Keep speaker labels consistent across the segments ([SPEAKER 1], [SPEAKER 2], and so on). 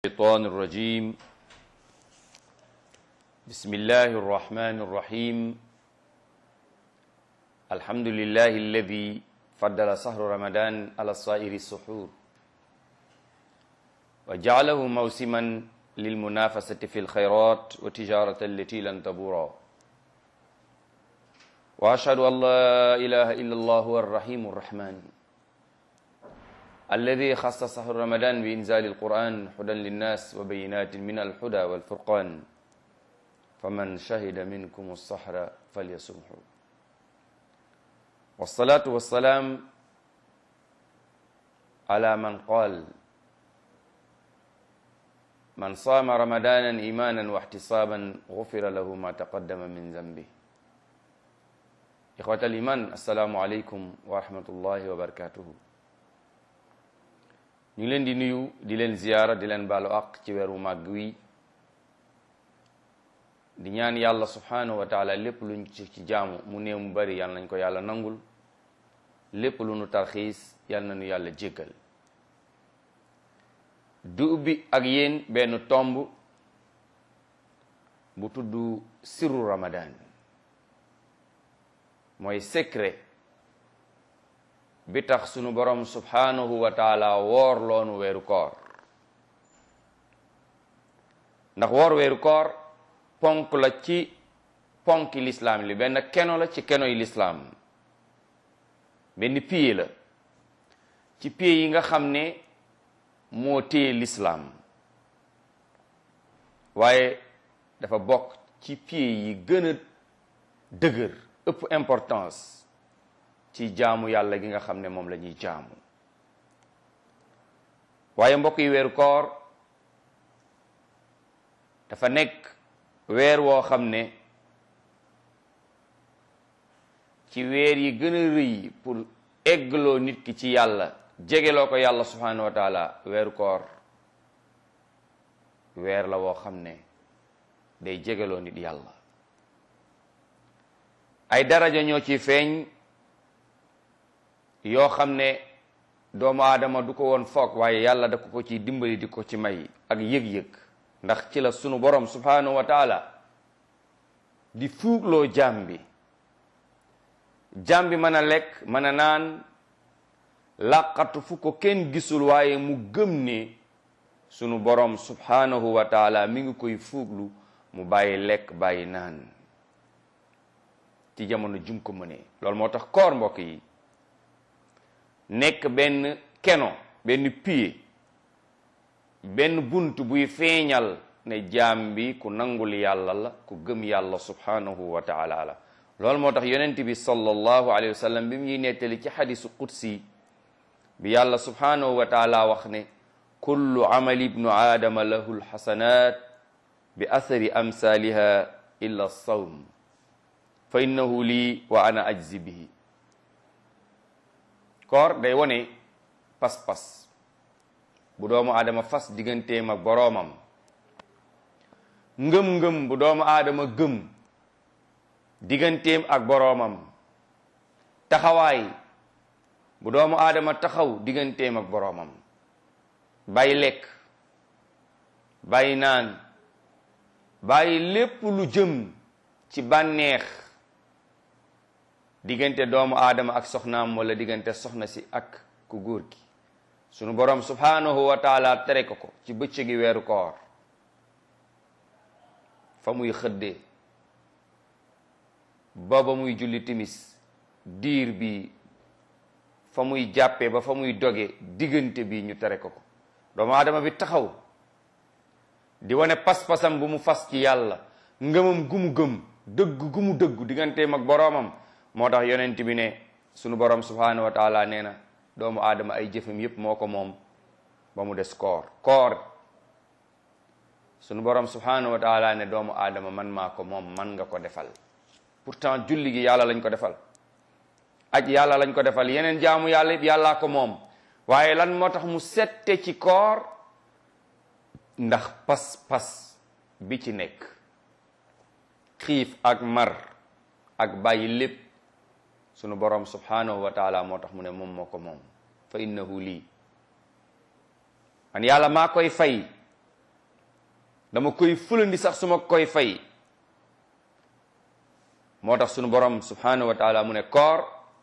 [SPEAKER 1] الشيطان الرجيم بسم الله الرحمن الرحيم الحمد لله الذي فضل سهر رمضان على سائر السحور وجعله موسما للمنافسة في الخيرات وتجارة التي لن تبورا وأشهد أن لا إله إلا الله هو الرحيم الرحمن الذي خص سهر رمضان بإنزال القرآن هدى للناس وبينات من الهدى والفرقان فمن شهد منكم السحر فليصمه والصلاة والسلام على من قال من صام رمضانا إيمانا واحتسابا غفر له ما تقدم من ذنبه إخوة الإيمان السلام عليكم ورحمة الله وبركاته ñu ngi leen di nuyu di leen ziyaara di leen baalu àq ci weeru màgg wi di ñaan yàlla subhanahu wa taala lépp luñ ci ci jaamu mu néew mu bari yàlla nañ ko yàlla nangul lépp lu nu tarxiis yàlla nañu yàlla jéggal du ubbi ak yéen benn tomb bu tudd sirru ramadan mooy secret bi tax sunu borom subhanahu wa taala woor loonu weeru koor ndax woor weeru koor ponk la ci ponki lislaam li benn keno la ci keno yi lislaam benn piye la ci piye yi nga xam ne moo téye lislaam waaye dafa bokk ci piye yi gën a dëgër ëpp importance ci jaamu yàlla gi nga xam ne moom la ñuy jaamu waaye mbokk yi weeru koor dafa nekk weer woo xam ne ci weer yi gën a rëy pour eggloo nit ki ci yàlla jegeloo ko yàlla subhanahu wa taala weeru koor weer la woo xam ne day jegeloo nit yàlla ay daraja ñoo ci feeñ yoo xam ne doomu aadama du ko woon foog waaye yàlla da ko ko ci dimbali di ko ci may ak yëg-yëg ndax ci la sunu borom subhanahu wa taala di fuugloo jaam bi jaam bi mën a lekk mën a naan làqatu fu ko kenn gisul waaye mu gëm ne sunu borom subhanahu wa taala mi ngi koy fuuglu mu bàyyi lekk bàyyi naan ci jamono jum ko mënee loolu moo tax koor mbokk yi nekk benn keno benn pied benn bunt buy feeñal ne jaam bi ku nangul yàlla la ku gëm yàlla subhanahu wa taala la loolu moo tax yonent bi sallallahu alayhi wa sallam bi mu ñuy nettali ci xadisu qudsi bi yàlla subhanahu wa taala wax ne kullu amali ibnu aadama lahu lxasanat bi athari amsaliha illa sawm fa innahu lii wa ana ajzi bihi koor day wone pas-pas bu doomu aadama fas digganteem ak boroomam ngëm-ngëm bu doomu aadama gëm digganteem ak boroomam taxawaay bu doomu aadama taxaw digganteem ak boroomam bàyyi lekk bàyyi naan bàyyi lépp lu jëm ci bànneex diggante doomu aadama ak soxnaam wala diggante soxna si ak ku góor gi sunu borom subhanahu wa taala tere ko ko ci bëccëgi weeru koor fa muy xëddee ba ba muy julli timis diir bi fa muy jàppee ba fa muy doge diggante bi ñu tere ko ko doomu aadama bi taxaw di wane pas-pasam bu mu fas ci yàlla ngëmam gu mu gëm dëgg gu mu dëggu digganteem ak boroomam moo tax yonent bi ne sunu borom subhanahu wa taala nee na doomu aadama ay jëfam yépp moo ko moom ba mu des koor koor sunu borom subhanahu wa taala ne doomu aadama man maa ko moom man nga ko defal pourtant julli gi yàlla lañ ko defal aj yàlla lañ ko defal yeneen jaamu yàlla yépp yàllaa ko moom waaye lan moo tax mu sette ci koor ndax pas-pas bi ci nekk xiif ak mar ak bàyyi lépp sunu borom subhanahu wa taala moo tax mu ne moom moo ko moom fa innahu lii man yàlla maa koy fay dama koy fulandi sax su ma koy fay moo tax sunu borom subhanahu wa taala mu ne koor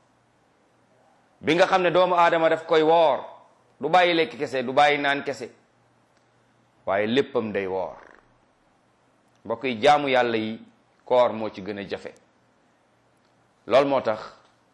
[SPEAKER 1] bi nga xam ne doomu aadama daf koy woor du bàyyi lekk kese du bàyyi naan kese waaye léppam day woor mbokk yi jaamu yàlla yi koor moo ci gën a jafe loolu moo tax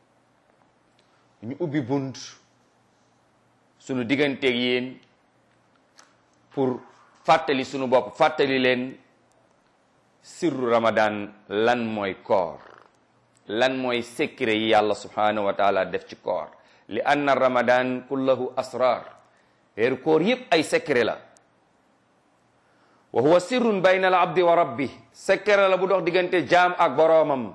[SPEAKER 1] ñu ubbi bunt sunu digganteeg yéen pour fàttali sunu bopp fàttali leen sirru ramadan lan mooy koor lan mooy secret yi yàlla subhanahu wa taala def ci koor li anna ramadan kullahu asrar weeru koor yépp ay secret la wa huwa sirrun bayna al abdi wa rabbi secret la bu dox diggante jaam ak boroomam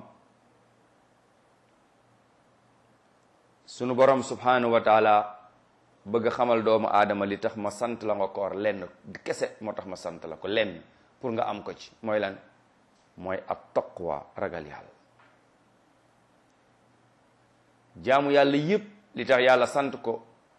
[SPEAKER 1] sunu borom subhanahu wa taala bëgg xamal doomu aadama li tax ma sant la nga koor lenn kese moo tax ma sant la ko lenn pour nga am ko ci mooy lan mooy ab taqwa ragal yàlla jaamu yàlla yépp li tax yàlla sant ko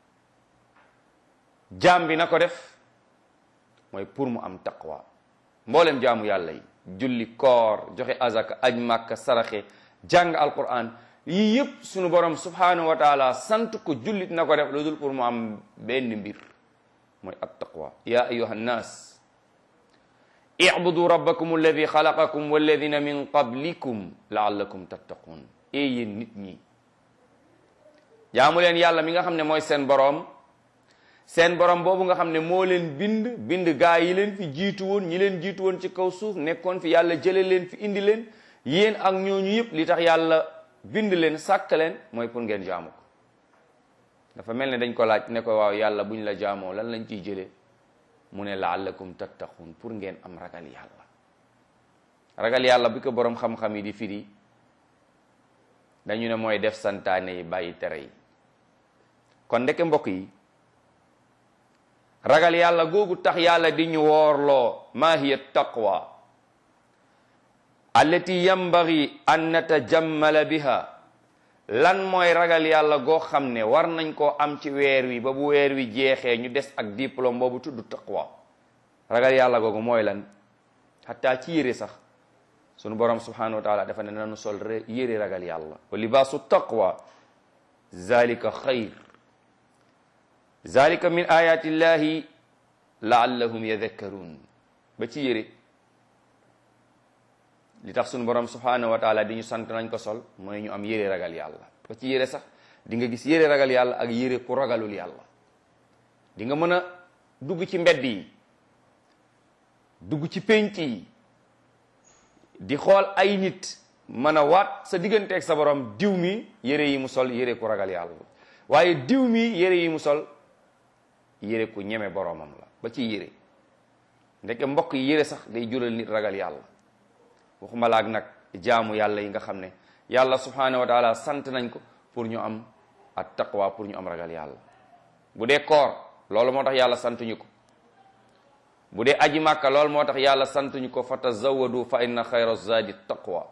[SPEAKER 1] jaam bi na ko def mooy pour mu am taqwa mboolem jaamu yàlla yi julli koor joxe azaka aj màkka saraxe jàng alquran yii yëpp sunu borom subhanahu wa taala sant ko jullit na ko def lu dul pour mu am benn mbir mooy at taqwa ya ayuha nnas ibudu rabbakum alladi xalaqakum walladina min qablikum laallakum tattaqun e yéen nit ñi jaamu leen yàlla mi nga xam ne mooy seen boroom seen borom boobu nga xam ne moo leen bind bind gaa yi leen fi jiitu woon ñi leen jiitu woon ci kaw suuf nekkoon fi yàlla jële leen fi indi leen yéen ak ñooñu yëpp li tax yàlla bind leen sàkk leen mooy pour ngeen jaamu ko dafa mel ne dañ ko laaj ne ko waaw yàlla buñ la jaamoo lan lañ ciy jëlee mu ne laallakum tattaqun pour ngeen am ragal yàlla ragal yàlla bi ko borom xam-xam yi di firi dañu ne mooy def santaane yi bàyyi tere yi kon ndeke mbokk yi ragal yàlla googu tax yàlla di ñu woorloo ma hiya taqwa allati yambagi an natajammala biha lan mooy ragal yàlla goo xam ne war nañ koo am ci weer wi ba bu weer wi jeexee ñu des ak diplôme boobu tudd taqwa ragal yàlla googu mooy lan xataa ci yére sax sunu borom subhanahu wa taala dafa ne nanu sol yére ragal yàlla wa libaasu taqwa zalika xayr zalika min ayati llahi laallahum yadhakkarun ba ci yére li tax sunu borom subhanahu wa taala di ñu sant nañ ko sol mooy ñu am yére ragal yàlla ba ci yére sax di nga gis yére ragal yàlla ak yére ku ragalul yàlla di nga mën a dugg ci mbedd yi dugg ci pénc yi di xool ay nit mën a waat sa digganteeg sa borom diw mi yére yi mu sol yére ku ragal yàlla waaye diw mi yére yi mu sol yére ku ñeme boromam la ba ci yére ndeke mbokk yi yére sax day jural nit ragal yàlla waxuma laag nag jaamu yàlla yi nga xam ne yàlla subhanahu wa taala sant nañ ko pour ñu am at taqwa pour ñu am ragal yàlla bu dee koor loolu moo tax yàlla santuñu ko bu dee aji màkka loolu moo tax yàlla santuñu ko fa tazawadu fa inna xayra zadi taqwa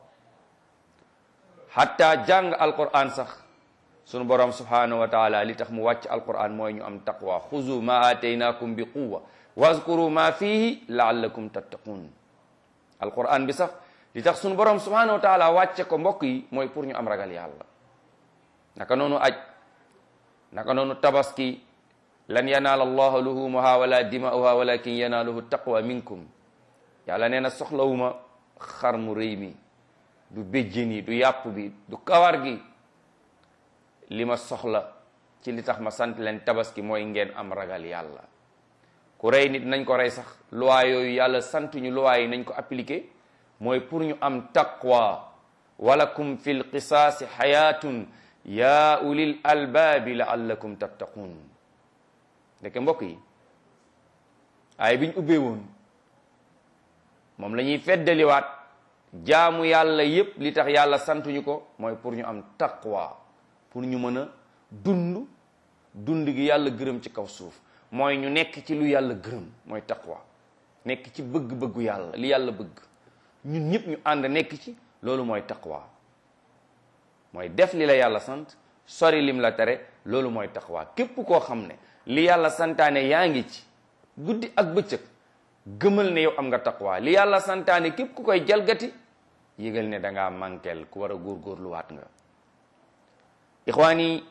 [SPEAKER 1] hatta jàng alquran sax sunu borom subhanahu wa taala li tax mu wàcc alquran mooy ñu am taqwa xuzu ma ataynakum bi quwa wazkuru ma fihi laallakum tattaqun alquran bi sax li tax sunu borom subhanahu wa taala wàcce ko mbokk yi mooy pour ñu am ragal yàlla naka noonu aj naka noonu tabaski lan yanaala allaha luhumuha wala dima'uha walakin yanaaluhu taqwa minkum yàlla nee na soxlawuma xar mu rëy mi du béjjën yi du yàpp bi du kawar gi li ma soxla ci li tax ma sant leen tabaski mooy ngeen am ragal yàlla ku rey nit nañ ko rey sax loi yooyu yàlla sant ñu loi yi nañ ko appliqué mooy pour ñu am taqwa walakum fi lqisaasi xayaatun ya ulil albaabi laallakum tattaqun ndeke mbokk yi ay biñ ubbee woon moom la ñuy feddaliwaat jaamu yàlla yépp li tax yàlla santuñu ko mooy pour ñu am taqwa pour ñu mën a dund dund gi yàlla gërëm ci kaw suuf mooy ñu nekk ci lu yàlla gërëm mooy taqwa nekk ci bëgg-bëggu yàlla li yàlla bëgg ñun ñëpp ñu ànd nekk ci loolu mooy taqwa mooy def li la yàlla sant sori lim la tere loolu mooy taqwa képp koo xam ne li yàlla santaane yaa ngi ci guddi ak bëccëg gëmal ne yow am nga taqwa li yàlla santaane képp ku koy jalgati yëgal ne dangaa mankel ku war a góorgóorluwaat nga ixwaan yi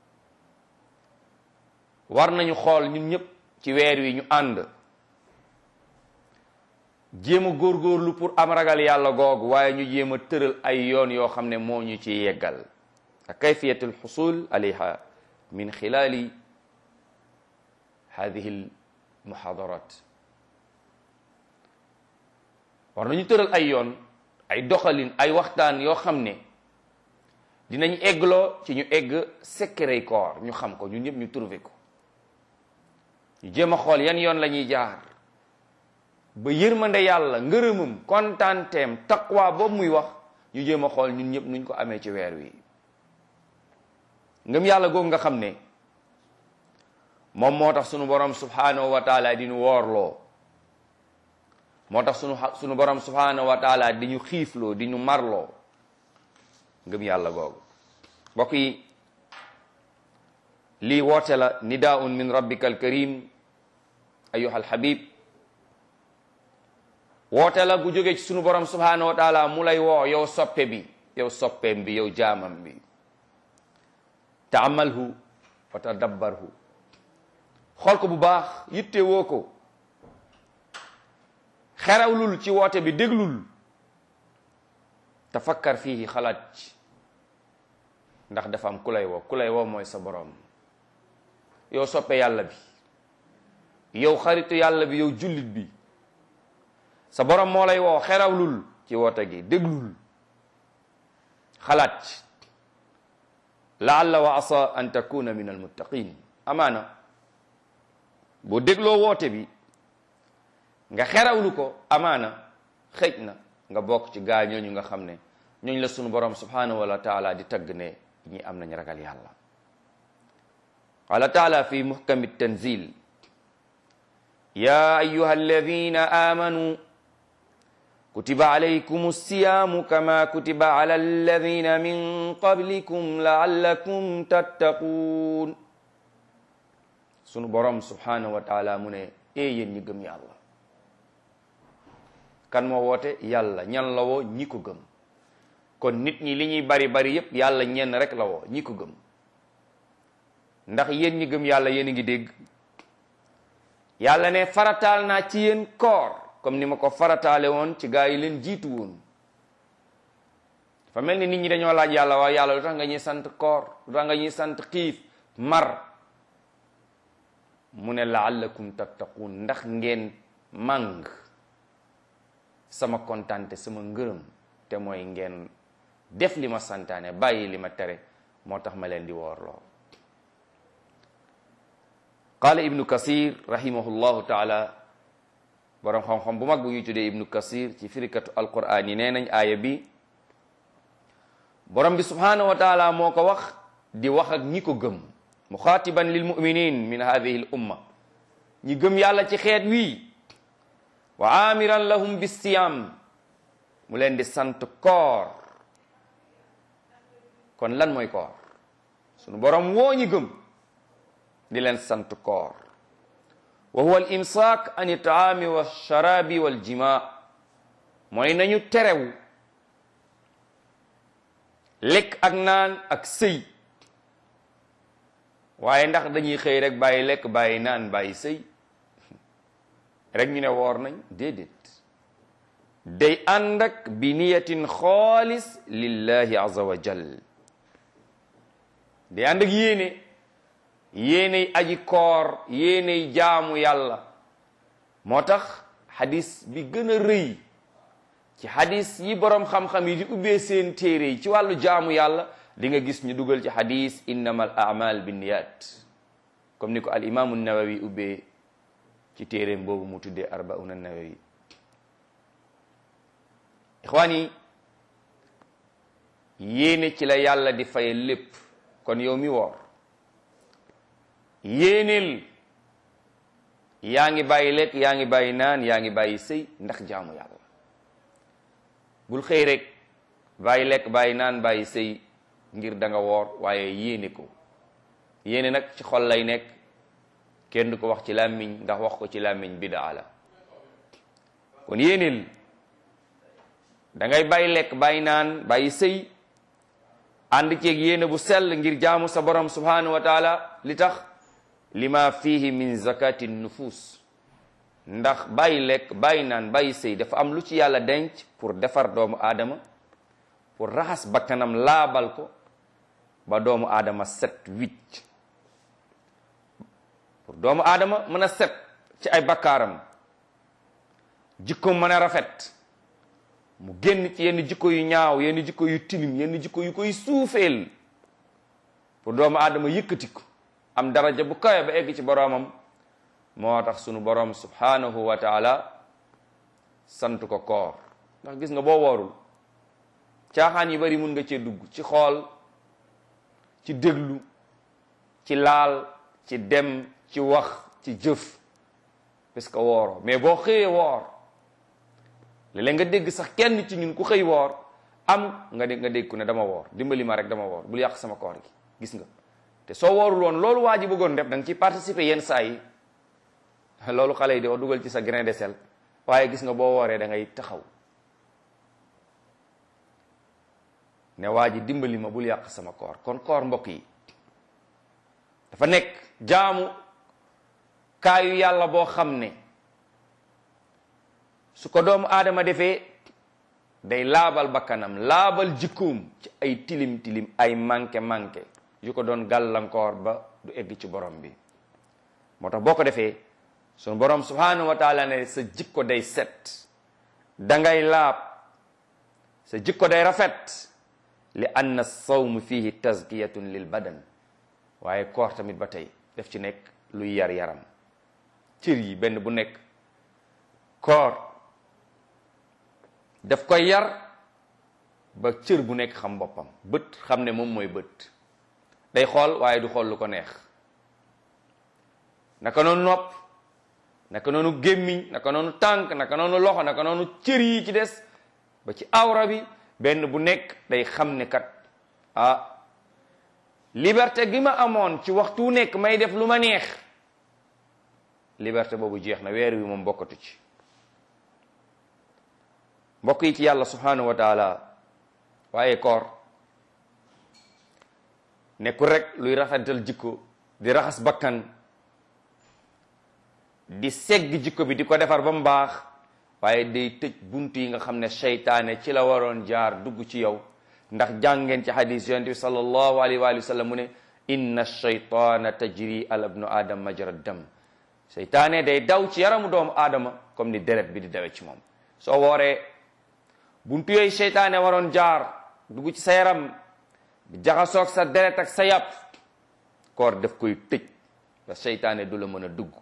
[SPEAKER 1] war nañu xool ñun ñëpp ci weer wi ñu ànd jéem a góorgóorlu pour am ragal yàlla googu waaye ñu jéem a tëral ay yoon yoo xam ne moo ñu ci yeggal ak kayfiyatul xusul alayha min xilaali hadihi al muhadarat war nañu tëral ay yoon ay doxalin ay waxtaan yoo xam ne dinañ eggloo ci ñu egg secret koor ñu xam ko ñun ñëpp ñu trouvé ko ñu jéem a xool yan yoon la ñuy jaar ba yërmande yàlla ngërëmam kontaanteem taqwa boobu muy wax ñu jéem a xool ñun ñëpp nuñ ko amee ci weer wi ngëm yàlla googu nga xam ne moom moo tax sunu borom subhanahu wa taala di ñu woorloo moo tax sunu sunu borom subhanahu wa taala di ñu xiifloo di ñu marloo ngëm yàlla googu mbokk yi lii woote la nidaun min rabbika alkarim ayuha alhabib woote la gu jóge ci sunu borom subhanahu wa taala mu lay woo yow soppe bi yow soppeem bi yow jaamam bi taamalhu wa tadabbarhu xool ko bu baax yitte woo ko xerawlul ci woote bi déglul tafakkar fii xalaat ci ndax dafa am ku lay woo ku lay woo mooy sa borom yow soppe yàlla bi yow xaritu yàlla bi yow jullit bi sa borom moo lay woo xerawlul ci woote gi déglul xalaat ci laalla wa asa an takuna min almuttaqin amaana boo dégloo woote bi nga xerawlu ko amaana xëj na nga bokk ci gaa ñooñu nga xam ne ñooñu la sunu borom subhanahu wa taala di tagg ne ñi am nañ ragal yàlla qala taala fi muhkami tanzil ya ayuha alladina amanu kutiba alaykum alsiyamu kama kutiba ala alladina min qablikum laallakum tattaqun sunu borom subhanahu wa taala mu ne ee yéen ñi gëm yàlla kan moo woote yàlla ñan la woo ñi ko gëm kon nit ñi li ñuy bari bari yépp yàlla ñenn rek la woo ñi ko gëm ndax yéen ñi gëm yàlla yéen a ngi dégg yàlla ne farataal naa ci yéen koor comme ni ma ko farataale woon ci gaa yi leen jiitu woon dafa mel ni nit ñi dañoo laaj yàlla waaw yàlla lu tax nga ñuy sant koor lu tax nga ñuy sant xiif mar mu ne laallakum tattaqun ndax ngeen màng sama kontante sama ngërëm te mooy ngeen def li ma santaane bàyyi li ma tere moo tax ma leen di woorloo qaala ibnu kasir rahimahullahu taala boroom xam-xam bu mag bu ñuy tuddee ibnu kasir ci firikatu alquran yi nee nañ aaya bi borom bi subhanahu wa taala moo ko wax di wax ak ñi ko gëm muxaatiban lil muminin min hadihi l umma ñi gëm yàlla ci xeet wii wa amiran lahum bisiyam mu leen di sant koor kon lan mooy koor sunu borom woo ñi gëm di leen sant koor wa huwa al imsaak an itaami wa sharabi wal jima mooy nañu terew lekk ak naan ak sëy waaye ndax dañuy xëy rek bàyyi lekk bàyyi naan bàyyi sëy rek ñu ne woor nañ déedéet day ànd ak bi niyatin xaalis lillahi azza wa jal day ànd ak yéene yéeney aji koor yéeney jaamu yàlla moo tax xadis bi gën a rëy ci xadis yi boroom xam-xam yi di ubbee seen téere yi ci wàllu jaamu yàlla di nga gis ñu dugal ci xadis innama al amal binniyat comme ni ko al imaamu nawawi ubbee ci téeréem boobu mu tuddee arbauna nawawi ixwaan yi yéene ci la yàlla di faye lépp kon yow mi woor yéeneel yaa ngi bàyyi lekk yaa ngi bàyyi naan yaa ngi bàyyi sëy ndax jaamu yàlla bul xëy rek bàyyi lekk bàyyi naan bàyyi sëy ngir da nga woor waaye yéene ko yéene nag ci xol lay nekk kenn du ko wax ci làmmiñ ndax wax ko ci làmmiñ bidaa la kon yéenil da ngay bàyyi lekk bàyyi naan bàyyi sëy ànd ceeg yéene bu sell ngir jaamu sa borom subhanahu wa taala li tax lima fihi min zakati nufus ndax bàyyi lekk bàyyi naan bàyyi sëy dafa am lu ci yàlla denc pour defar doomu aadama pour raxas bakkanam laabal ko ba doomu aadama set wicc pour doomu aadama mën a set ci ay bakkaaram jikko mën a rafet mu génn ci yenn jikko yu ñaaw yenn jikko yu tilim yenn jikko yu koy suufeel pour doomu aadama yëkkati ko am daraja bu kawe ba egg ci boroomam moo tax sunu boroom subhanahu wa taala sant ko koor ndax gis nga boo woorul caaxaan yi bari mun nga cee dugg ci xool ci déglu ci laal ci dem ci wax ci jëf parce que wooroo mais boo xëyee woor léeg-léeg nga dégg sax kenn ci ñun ku xëy woor am nga dégg nga dégg ku ne dama woor dimbali ma rek dama woor bul yàq sama koor gi gis nga te soo woorul woon loolu waa ji bëggoon def da nga ciy participer yenn saa yi loolu xale yi di wax dugal ci sa grain de sel waaye gis nga boo wooree da ngay taxaw ne waa ji dimbali ma bul yàq sama koor kon koor mbokk yi dafa nekk jaamu kaayu yàlla boo xam ne su ko doomu aadama defee day laabal bakkanam laabal jikkoom ci ay tilim tilim ay manqué manqué yu ko doon gàllankoor ba du egg ci borom bi moo tax boo ko defee sunu borom subhanahu wa taala ne sa jikko day set dangay laab sa jikko day rafet li anna sawm fihi tazkiyatun lil badan waaye koor tamit ba tey def ci nekk luy yar yaram cër yi benn bu nekk koor daf koy yar ba cër bu nekk xam boppam bët xam ne moom mooy bët day xool waaye du xool lu ko neex naka noonu nopp naka noonu gémmiñ naka noonu tànk naka noonu loxo naka noonu cër yi ci des ba ci awra bi benn bu nekk day xam ne kat ah liberté gi ma amoon ci waxtu wu nekk may def lu ma neex liberté boobu jeex na weer wi moom bokkatu ci mbokk yi ci yàlla subhanahu wa taala waaye koor nekkul rek luy rafetal jikko di raxas bakkan di segg jikko bi di ko defar ba mu baax waaye day tëj buntu yi nga xam ne seytaane ci la waroon jaar dugg ci yow ndax jàngeen ci hadis yonent bi sallallahu alayhi wa sallam mu ne inna shaytaana tajri ala ibnu adam majra dam seytaane day daw ci yaramu doomu aadama comme ni deret bi di dawe ci moom soo wooree buntu yooyu seytaane waroon jaar dugg ci sa yaram di jaxasoog sa deret ak sa yàpp koor daf koy tëj ba seytaane du la mën a dugg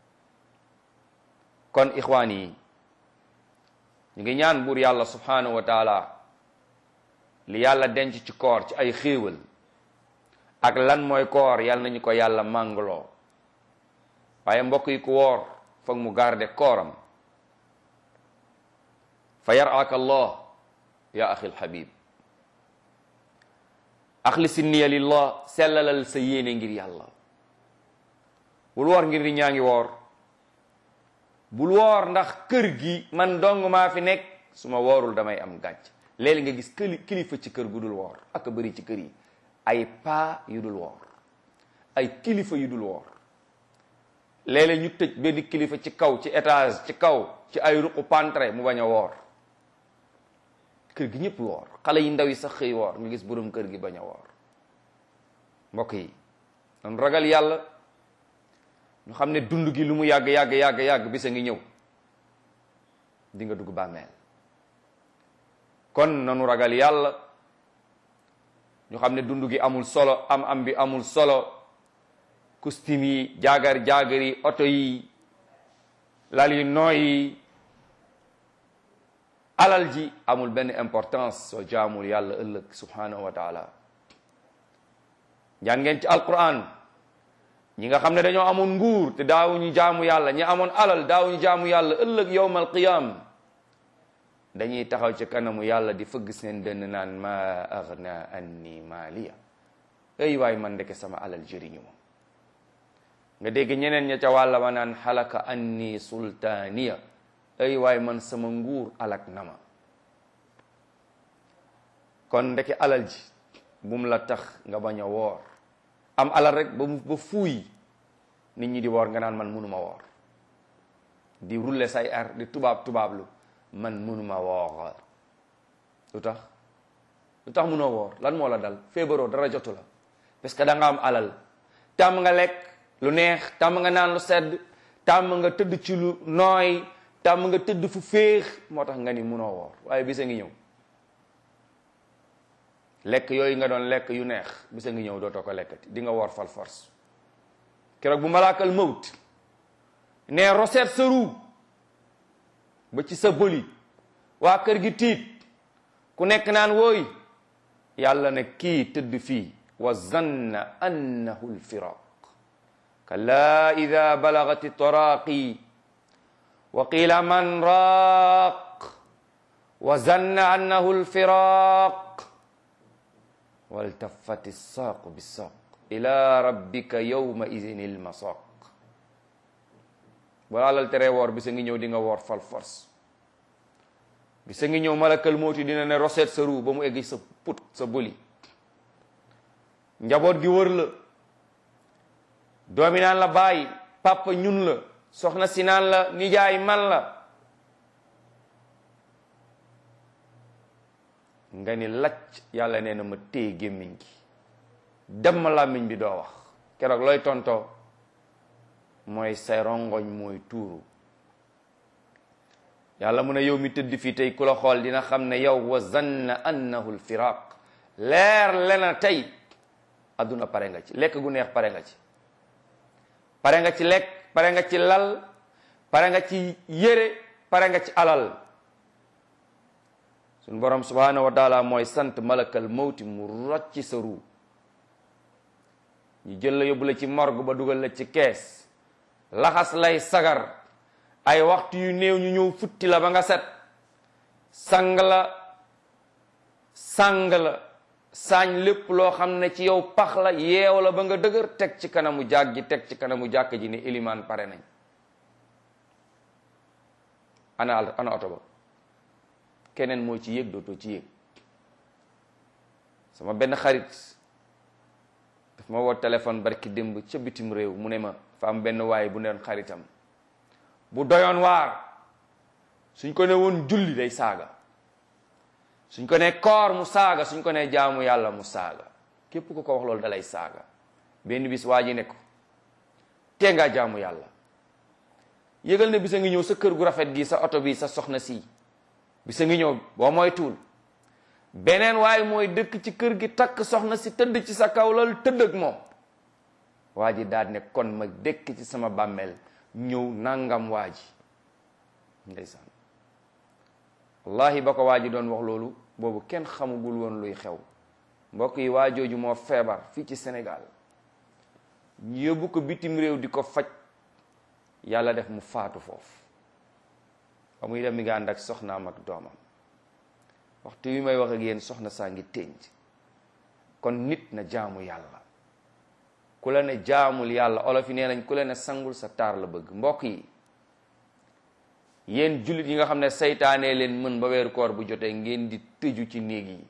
[SPEAKER 1] kon ixwaan yi ñu ngi ñaan buur yàlla subhanahu wa taala li yàlla denc ci koor ci ay xéewal ak lan mooy koor yàlla nañu ko yàlla màngloo waaye mbokk yi ku woor foog mu garde kooram fa yaraka allah ya axi alhabib axlisi niya lillah sellalal sa yéene ngir yàlla bul woor ngir ni ñaa ngi woor bul woor ndax kër gi man dong maa fi nekk su ma woorul damay am gàcc léeg nga gis këli kilifa ci kër gu dul woor ak a bëri ci kër yi ay paa yu dul woor ay kilifa yu dul woor léeg-léeg ñu tëj benn kilifa ci kaw ci étage ci kaw ci ay ruqu pantre mu bañ a woor kër gi ñëpp woor xale yi ndaw yi sax xëy woor nga gis borom kër gi bañ a woor mbokk yi nan ragal yàlla ñu xam ne dund gi lu mu yàgg yàgg yàgg yàgg bisa ngi ñëw di nga dugg bàmmeel kon nanu ragal yàlla ñu xam ne dund gi amul solo am am bi amul solo costume yi jaagar jaagar yi oto yi lal yi nooy yi alal ji amul benn importance soo jaamul yàlla ëllëg subhanahu wa taala jaan ngeen ci alquran ñi nga xam ne dañoo amoon nguur te daawuñu jaamu yàlla ñi amoon alal daawuñu jaamu yàlla ëllëg yowmal qiyam dañuy taxaw ci kanamu yàlla di fëgg seen dënn naan ma aghna anni maaliya ay waay man ndeke sama alal jëriñu ma nga dégg ñeneen ña ca wàlla ma naan xalaka anni sultaaniya ay waay man sama nguur alak na ma kon ndeke alal ji bum la tax nga bañ a woor am alal rek ba mu ba fuuy nit ñi di woor nga naan man mënuma woor di rulle say ar di tubaab tubaablu man mënuma woor lu tax lu tax mënoo woor lan moo la dal feebaroo dara jotu la parce que da nga am alal tàmm nga lekk lu neex tàmm nga naan lu sedd tàmm nga tëdd ci lu nooy tàmm nga tëdd fu féex moo tax nga ni mënoo woor waaye bisa ngi ñëw lekk yooyu nga doon lekk yu neex bisa ngi ñëw dootoo ko lekkati di nga woor fal force keroog bu malaakal mawt ne roseet sa ruu ba ci sa bëli waa kër gi tiit ku nekk naan wooy yàlla ne kii tëdd fii wa zanna annahu lfiraq kalla ida balagati taraqi wa qila man raaq wa zanna annahu lfiraq waltafati ssaaqu bissaaq ila rabbika yawma idin ilmasaq balaa lal tere woor bisa ngi ñëw di nga woor fal force bisa ngi ñëw malakal mooti dina ne roseet sa ruu ba mu eggi sa put sa bëli njaboot gi wër la doomi naan la bàyyi papa ñun la soxna si naan la nijaay man la nga ni lacc yàlla nee na ma téye gémmiñ gi dem ma làmmiñ bi doo wax keroog looy tontoo mooy say rongoñ mooy tuuru yàlla mun a yow mi tëdd fii tey ku la xool dina xam ne yow wa zanna annahu lfiraq leer lena tey adduna pare nga ci lekk gu neex pare nga ci pare nga ci lekk pare nga ci lal pare nga ci yére pare nga ci alal suñ borom subhanahu wa taala mooy sant malakal mawti mu rocci sa ruu ñu jël la yóbbu la ci morgue ba dugal la ci kees laxas lay sagar ay waxtu yu néew ñu ñëw futti la ba nga set sang la sang la saañ lépp loo xam ne ci yow pax la yeew la ba nga dëgër teg ci kanamu jàg ji teg ci kanamu jàkk ji ne ilimaan pare nañ ana ana oto ba keneen moo ci yéeg dootoo ci yéeg sama benn xarit daf ma woo téléphone barki démb ca bitim réew mu ne ma fa am benn waay bu neen xaritam bu doyoon waar suñ ko ne woon julli day saaga suñ ko ne koor mu saaga suñ ko ne jaamu yàlla mu saaga képp ku ko wax loolu dalay saaga benn bis waa ji ne ko tee ngaa jaamu yàlla yëgal ne bisa ngi ñëw sa kër gu rafet gi sa oto bi sa soxna si bisa ngi ñëw boo mooy tuul beneen waaye mooy dëkk ci kër gi takk soxna si tëdd ci sa kaw lal tëdd ak moom waa ji daal ne kon ma dëkk ci sama bàmmeel ñëw nangam waa ji ndeysaan wallahi ba ko waa ji doon wax loolu boobu kenn xamugul woon luy xew mbokk yi waa jooju moo feebar fii ci Sénégal ñu yóbbu ko bitim réew di ko faj yàlla def mu faatu foofu ba muy dem mi nga ànd ak soxnaam ak doomam waxtu wi may wax ak yéen soxna saa ngi tënj kon nit na jaamu yàlla ku la ne jaamul yàlla olof yi nee nañ ku la ne sangul sa taar la bëgg mbokk yi yéen jullit yi nga xam ne saytaanee leen mën ba weeru koor bu jotee ngeen di tëju ci néeg yi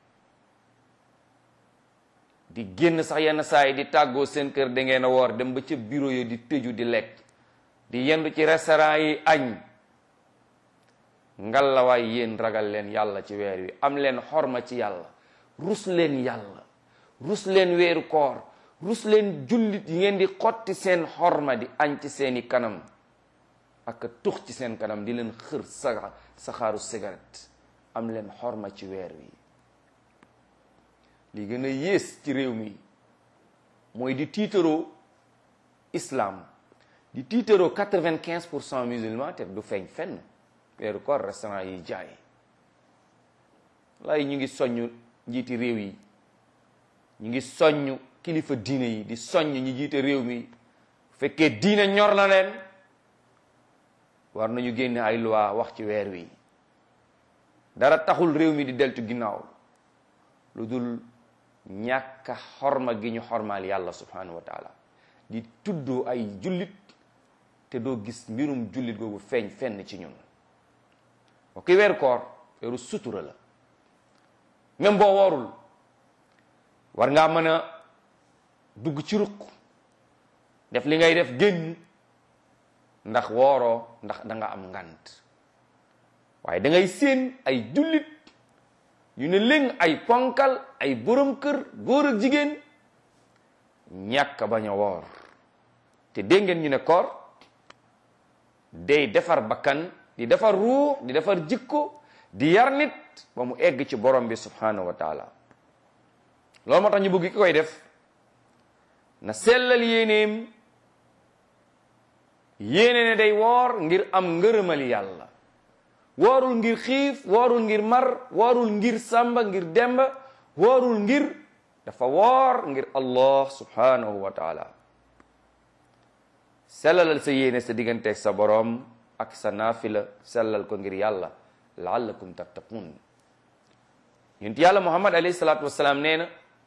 [SPEAKER 1] di génn sax yenn saa yi di tàggoo seen kër da ngeen a woor dem ba ca bureau yi di tëju di lekk di yendu ci restaurant yi añ ngalawaay yéen ragal leen yàlla ci weer wi am leen xorma ci yàlla rus leen yàlla rus leen weeru koor rus leen jullit yi ngeen di xotti seen xorma di añ ci seeni kanam ak tux ci seen kanam di leen xër sa saxaaru cigarette am leen xorma ci weer wi li gën a yées ci réew mi mooy di tiitaroo islam di tiitaroo quatre-vingt-quinze pour cent musulman te du feeñ fenn weeru koor restaurant yi jaay lay ñu ngi soññ njiiti réew yi ñu ngi soññ kilifa diine yi di soññ ñi jiite réew mi fekkee diine ñor na leen war nañu génne ay loi wax ci weer wi dara taxul réew mi di deltu ginnaaw lu dul ñàkka xorma gi ñu xormaal yàlla subhanahu wa taala di tuddoo ay jullit te doo gis mbirum jullit googu feeñ fenn ci ñun ok weeru koor weeru sutura la même boo woorul war ngaa mën a dugg ci ruq def li ngay def génn ndax wooroo ndax da nga am ngant waaye da ngay séen ay jullit yu ne léng ay ponkal ay borom kër góor ak jigéen ñàkk bañ a woor te dégg ngeen ñu ne koor day defar bakkan di defar ruux di defar jikko di yar nit ba mu egg ci borom bi subhanahu wa taala loolu moo tax ñu bëgg ki koy def na sellal yéeneem yéene ne day woor ngir am ngërëmal yàlla woorul ngir xiif woorul ngir mar woorul ngir sàmba ngir demba woorul ngir dafa woor ngir allah subhanahu wa taala sellalal sa yéene sa digganteeg sa boroom ak sa naafila sellal ko ngir yàlla laallakum tattaqun yonent yàlla muhammad alayhi salaatu wasalaam nee na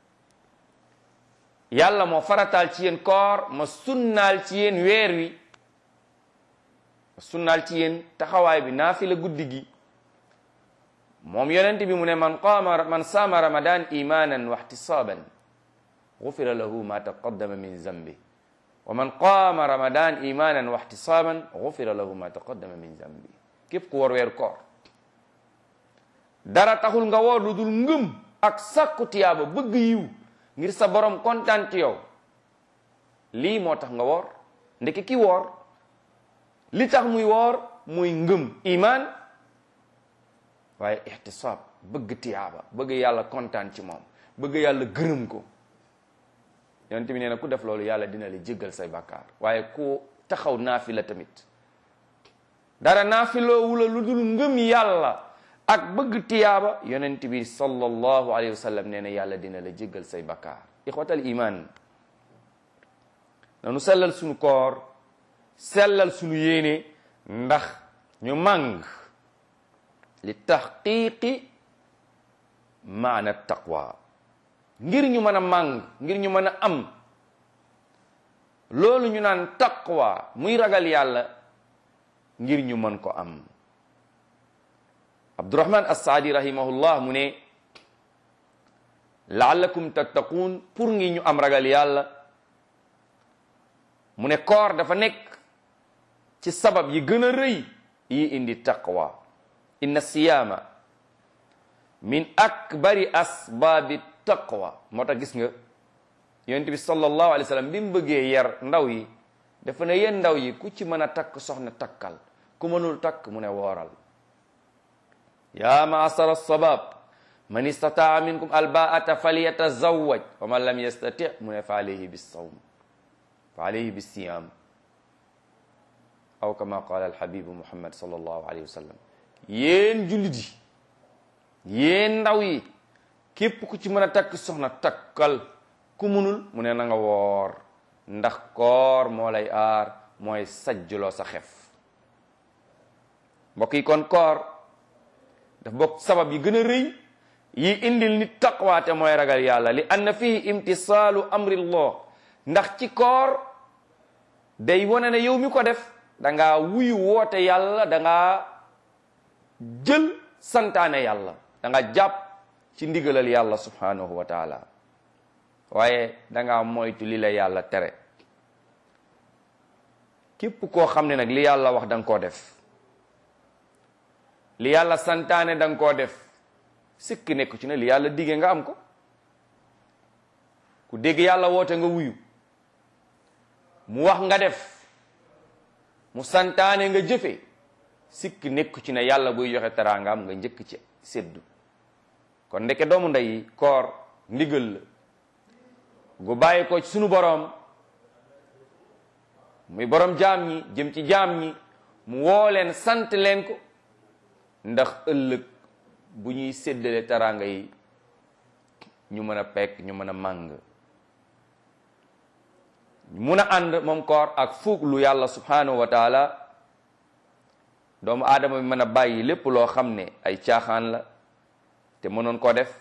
[SPEAKER 1] yàlla moo farataal ci yéen koor ma sunnaal ci yéen weer wi ma sunnaal ci yéen taxawaay bi naafila guddi gi moom yonent bi mu ne man qaama man saama ramadan imanan wa ihtisaban gufira lahu ma taqaddama min zambi wa man qaama ramadan imanan wa ihtisaban gufira lahu ma taqaddama min zambi képp ku war weer koor dara taxul nga woor lu dul ngëm ak sakku tiyaaba bëgg yiw ngir sa borom kontaan ci yow lii moo tax nga woor ndeke ki woor li tax muy woor muy ngëm iman waaye ihtisaab bëgg tiyaaba bëgg yàlla kontaan ci moom bëgg yàlla gërëm ko yonent bi nee na ku def loolu yàlla dina la jéggal say bàkkaar waaye ku taxaw naafila tamit dara naafiloo wula lu dul ngëm yàlla ak bëgg tiyaaba yonent bi sallallahu alayhi wa sallam nee na yàlla dina la jéggal say bàkkaar ixwatal iman nanu sellal sunu koor sellal sunu yéene ndax ñu màng li taxqiqi maana taqwa ngir ñu mën a màng ngir ñu mën a am loolu ñu naan taqwa muy ragal yàlla ngir ñu mën ko am abdurahman assaadi rahimahullah mu ne laallakum tattaquun pour ngi ñu am ragal yàlla mu ne koor dafa nekk ci sabab yi gën a rëy yi indi taqwa inna siyaama min akbari asbaabi taqwa moo tax gis nga yonent bi sallallahu alayhi wa sallam bi mu bëggee yar ndaw yi dafa ne yéen ndaw yi ku ci mën a takk soxna takkal ku mënul takk mu ne wooral ya maasara sabab man istataa minkum albaata falyatazawaj wa man lam yastati mu ne fa alayhi bisawm fa alayhi bisiyam aw kama qala alhabibu muhammad sallallahu alayhi wa sallam yéen jullit yi yéen ndaw yi képp ku ci mën a takk soxna takkal ku munul mu ne na nga woor ndax koor moo lay aar mooy sajjuloo sa xef mbokk yi kon koor daf bokk sabab yi gën a rëy yi indil nit taqwaate mooy ragal yàlla li anna fihi imtisaalu amrillah ndax ci koor day wane ne yow mi ko def da ngaa wuyu woote yàlla da ngaa jël santaane yàlla da nga jàpp ci ndigalal yàlla subhanahu wa taala waaye da ngaa moytu li la yàlla tere képp koo xam ne nag li yàlla wax da nga koo def li yàlla santaane da nga koo def sikki nekk ci ne li yàlla digge nga am ko ku dégg yàlla woote nga wuyu mu wax nga def mu santaane nga jëfe sikki nekk ci ne yàlla buy joxe teraangam nga njëkk ci séddu kon ndeke doomu ndey koor ndigal la gu bàyyi ko ci sunu boroom muy boroom jaam ñi jëm ci jaam ñi mu woo leen sant leen ko ndax ëllëg bu ñuy séddale teraanga yi ñu mën a pekk ñu mën a màng mun a ànd moom koor ak fuug lu yàlla subhanahu wa taala doomu aadama bi mën a bàyyi lépp loo xam ne ay caaxaan la te mënoon koo def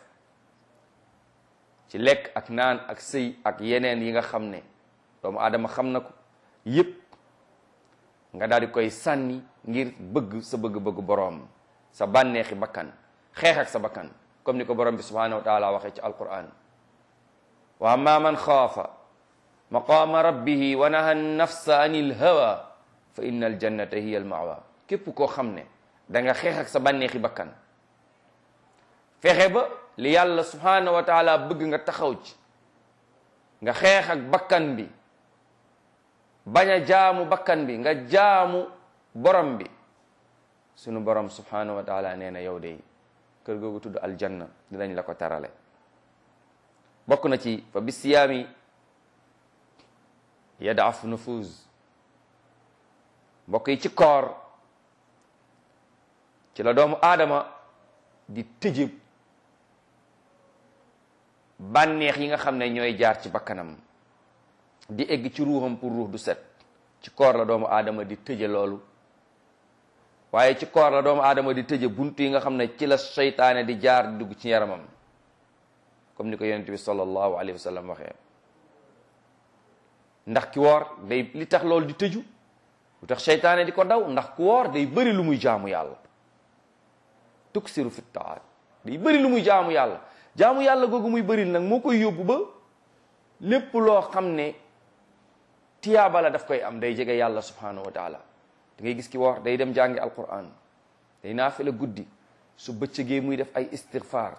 [SPEAKER 1] ci lekk ak naan ak sëy ak yeneen yi nga xam ne doomu aadama xam na ko yépp nga daal di koy sànni ngir bëgg sa bëgg-bëgg boroom sa bànneexi bakkan xeex ak sa bakkan comme ni ko borom bi subhanahu wa taala waxee ci alquran wa amma man xaafa maqaama rabbihi wa naha nafsa anil hawa fa inna aljannata hiya almawa képp koo xam ne da nga xeex ak sa bànneexi bakkan fexe ba li yàlla subhanahu wa taala bëgg nga taxaw ci nga xeex ak bakkan bi bañ a jaamu bakkan bi nga jaamu borom bi sunu borom subhanahu wa taala nee na yow de kër googu tudd aljanna dinañ la ko tarale bokk na ci fa bi siyaami yadaaf nufuz mbokk yi ci koor ci la doomu aadama di tëjëb bànneex yi nga xam ne ñooy jaar ci bakkanam di egg ci ruuxam pour ruux du set ci koor la doomu aadama di tëje loolu waaye ci koor la doomu aadama di tëje buntu yi nga xam ne ci la seytaane di jaar di dugg ci yaramam comme ni ko yonent bi sallallahu alayhi wa sallam waxee ndax ki woor day li tax loolu di tëju lu tax seytaane di ko daw ndax ku woor day bëri lu muy jaamu yàlla tuksiru fi taat day bëri lu muy jaamu yàlla jaamu yàlla googu muy bëril nag moo koy yóbbu ba lépp loo xam ne tiyaaba la daf koy am day jege yàlla subhanahu wa taala da ngay gis ki woor day dem jàngi alquran day naafila guddi su bëccëgee muy def ay istighfar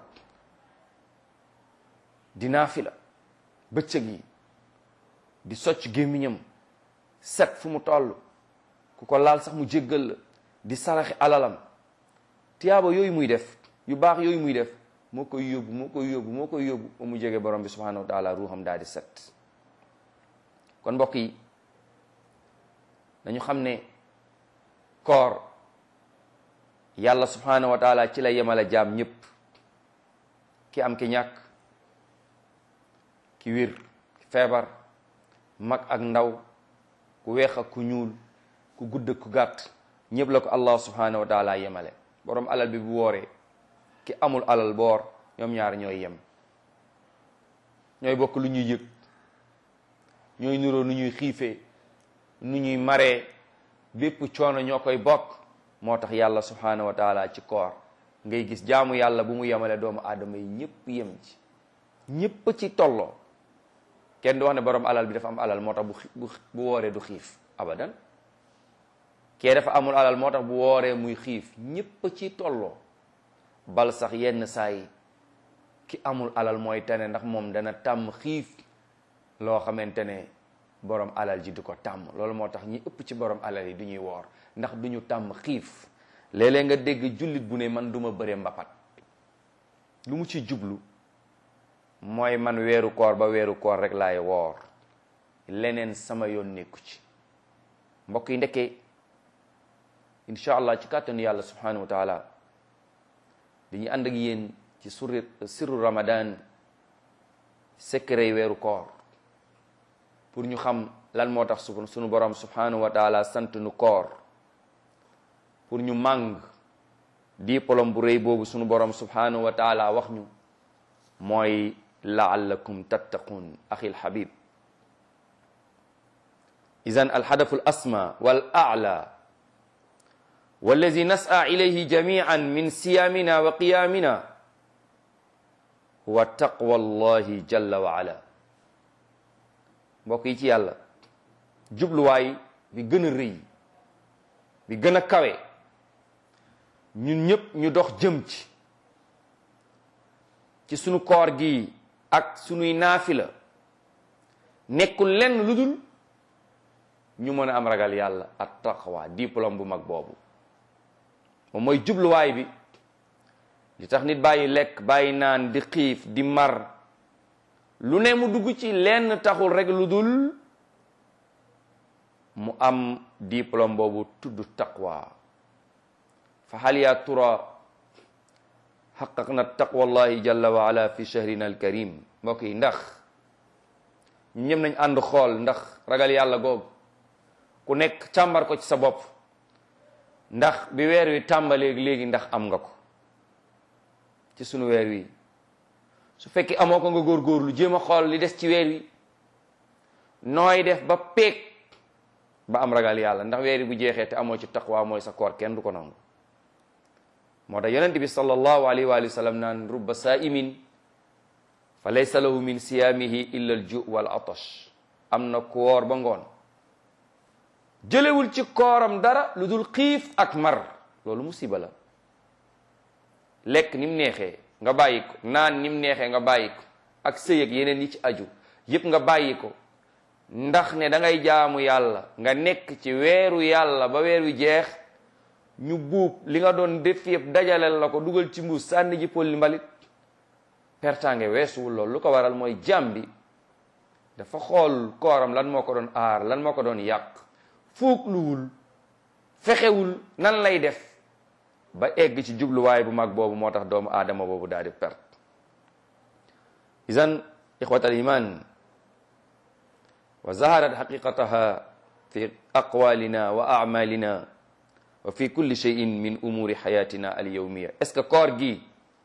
[SPEAKER 1] di naafila bëccëg yi di socc gémmiñam set fu mu toll ku ko laal sax mu jéggal la di saraxi alalam tiyaaba yooyu muy def yu baax yooyu muy def moo koy yóbbu moo koy yóbbu moo koy yóbbu ba mu jege borom bi subhanahu wa taala ruuxam daal di set kon mbokk yi dañu xam ne koor yàlla subhanahu wa taala ci la yemale jaam ñépp ki am ki ñàkk ki wér ki feebar mag ak ndaw ku weex ak ku ñuul ku gudd ak ku gàtt ñëpp la ko allah subhanahu wa taala yemale borom alal bi bu wooree ki amul alal boor ñoom ñaar ñooy yem ñooy bokk lu ñuy yëg ñooy nuroo nu ñuy xiifee nu ñuy maree bépp coono ñoo koy bokk moo tax yàlla subhanahu wa taala ci koor ngay gis jaamu yàlla bu mu yemale doomu aadama yi ñëpp yem ci ñëpp ci tolloo kenn du wax ne borom alal bi dafa am alal moo tax bu bu wooree du xiif abadan kee dafa amul alal moo tax bu wooree muy xiif ñëpp ci tolloo bal sax yenn saa yi ki amul alal mooy tane ndax moom dana tàmm xiif loo xamante ne borom alal ji du ko tàmm loolu moo tax ñi ëpp ci borom alal yi du ñuy woor ndax du ñu tàmm xiif léeg-léeg nga dégg jullit bu ne man duma bëre mbapat lu mu ci jublu mooy man weeru koor ba weeru koor rek laay woor leneen sama yoon nekku ci mbokk yi ndekkee incha allah ci kàttanu yàlla subhanahu wa taala dañuy ànd ak yéen ci suri sirru ramadan secret yi weeru koor pour ñu xam lan moo tax su sunu borom subhanahu wa taala sant nu koor pour ñu màng diplôme bu rëy boobu sunu borom subhanahu wa taala wax ñu mooy laallakum tattaqun axi lhabib idan alhadafu alasma wal a'la wallazi nas'a ilayhi jami'an min siyamina wa qiyamina huwa taqwa allahi jalla wa ala mbokk yi ci yàlla jubluwaay bi gën a rëy bi gën a kawe ñun ñëpp ñu dox jëm ci ci sunu koor gi ak sunuy naafila nekkul lenn lu dul ñu mën a am ragal yàlla at taqwa diplôme bu mag boobu moom mooy jubluwaay bi li tax nit bàyyi lekk bàyyi naan di xiif di mar lu ne mu dugg ci lenn taxul rek lu dul mu am diplôme boobu tudd taqwa fa hal ya tura xaqaqna taqwallahi jalla wa ala fi shahrina alkarim mbokk yi ndax ñu ñëm nañ ànd xool ndax ragal yàlla googu ku nekk càmbar ko ci sa bopp ndax bi weer wi tàmbalee léegi ndax am nga ko ci sunu weer wi su fekkee amoo ko nga góorgóorlu jéem a xool li des ci weer wi nooy def ba peeg ba am ragal yàlla ndax weer wi bu jeexee te amoo ci taqwa mooy sa koor kenn du ko nangu moo tax yonent bi sallallahu alayhi wa sallam naan rubba saa'imin fa laysa lahu min siyaamihi illa al ju wal atash am na koor ba ngoon jëlewul ci kooram dara lu dul xiif ak mar loolu musiba la lekk ni mu neexee nga bàyyi ko naan ni mu neexee nga bàyyi ko ak sëy ak yeneen yi ci aju yépp nga bàyyi ko ndax ne da ngay jaamu yàlla nga nekk ci weeru yàlla ba weer wi jeex ñu buub li nga doon def yëpp dajaleel la ko dugal ci mbuus sànni ji polli mbalit pertange weesuwul loolu lu ko waral mooy jàmm bi dafa xool kooram lan moo ko doon aar lan moo ko doon yàq fuugluwul fexewul nan lay def ba egg ci jubluwaay bu mag boobu moo tax doomu aadama boobu daal di perte idan ixwat al iman wa zaharat xaqiqataha fi aqwalina wa amalina wa fi kulli cheyin min umuri xayatina al yawmiya est ce que koor gi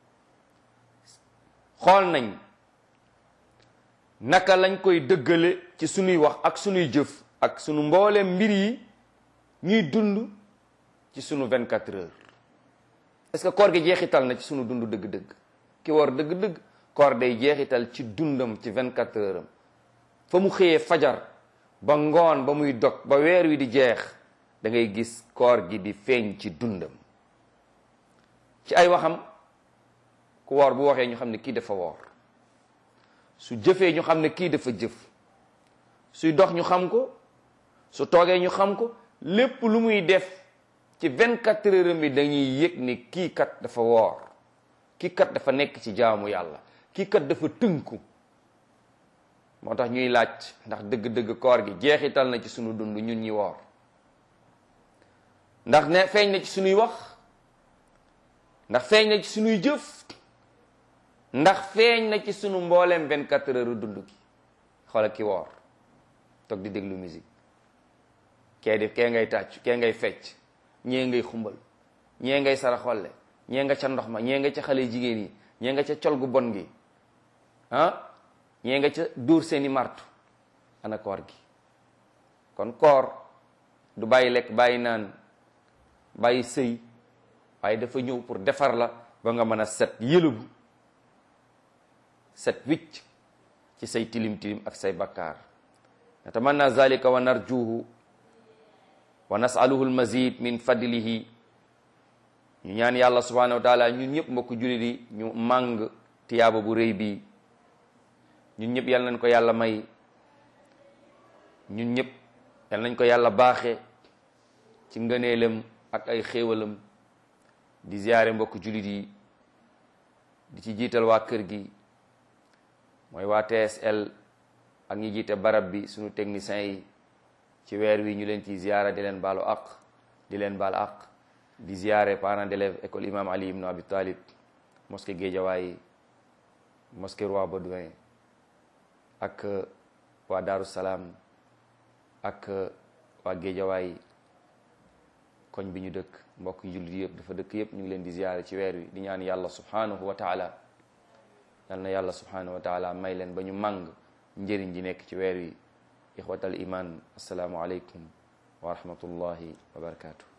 [SPEAKER 1] xool nañ naka lañ koy dëggale ci sunuy wax ak sunuy jëf ak sunu mbooleem mbir yi ñuy dund ci sunu 24 heures est ce que koor gi jeexital na ci sunu dund dëgg-dëgg ki woor dëgg-dëgg koor day jeexital ci dundam ci 24 heures am fa mu xëyee fajar ba ngoon ba muy dog ba weer wi di jeex da ngay gis koor gi di feeñ ci dundam ci ay waxam ku woor bu waxee ñu xam ne kii dafa woor su jëfee ñu xam ne kii dafa jëf suy dox ñu xam ko su toogee ñu xam ko lépp lu muy def ci 24 heures bi dañuy yëg ne kii kat dafa woor kii kat dafa nekk ci jaamu yàlla kii kat dafa tënku moo tax ñuy laaj ndax dëgg-dëgg koor gi jeexital na ci sunu dund ñun ñi woor ndax ne feeñ na ci sunuy wax ndax feeñ na ci sunuy jëf ndax feeñ na ci sunu mbooleem 24 heures dund gi xoolal ki woor toog di déglu musique kee def kee ngay tàcc kee ngay fecc ñee ngay xumbal ñee ngay saraxolle ñee nga ca ndox ma ñee nga ca xale jigéen yi ñee nga ca col gu bon gi ah ñee nga ca dóor seeni martu ana koor gi kon koor du bàyyi lekk bàyyi naan bàyyi sëy waaye dafa ñëw pour defar la ba nga mën a set yëlëbu set wicc ci say tilim tilim ak say bakkaar natamanna zalika wa narjuhu wa nasaluhu almazid min fadlihi ñu ñaan yàlla subhanahu wa taala ñun ñëpp mbokk jullit yi ñu màng tiyaaba bu rëy bi ñun ñëpp yal nañ ko yàlla may ñun ñëpp yal nañ ko yàlla baaxe ci ngëneelam ak ay xéewalam di ziyaare mbokk jullit yi di ci jiital waa kër gi mooy waa TSL ak ñi jiite barab bi suñu techniciens yi ci weer wi ñu leen ci ziyaara di leen baalu aq di leen baal aq di ziyaare parents d'élèves école imam Ali ibn Abi Talib mosquée Guédiawaye mosquée Roi Baudouin ak waa Daaru Salaam ak waa Géejawaay koñ bi ñu dëkk mbokk jullit yëpp dafa dëkk yëpp ñu ngi leen di ziyaare ci weer wi di ñaan yàlla subhanahu wa taala yal na yàlla subhanahu wa taala may leen ba ñu màng njëriñ ji nekk ci weer wi ixwatal iman asalaamu aleykum wa rahmatullahi wa barakatuh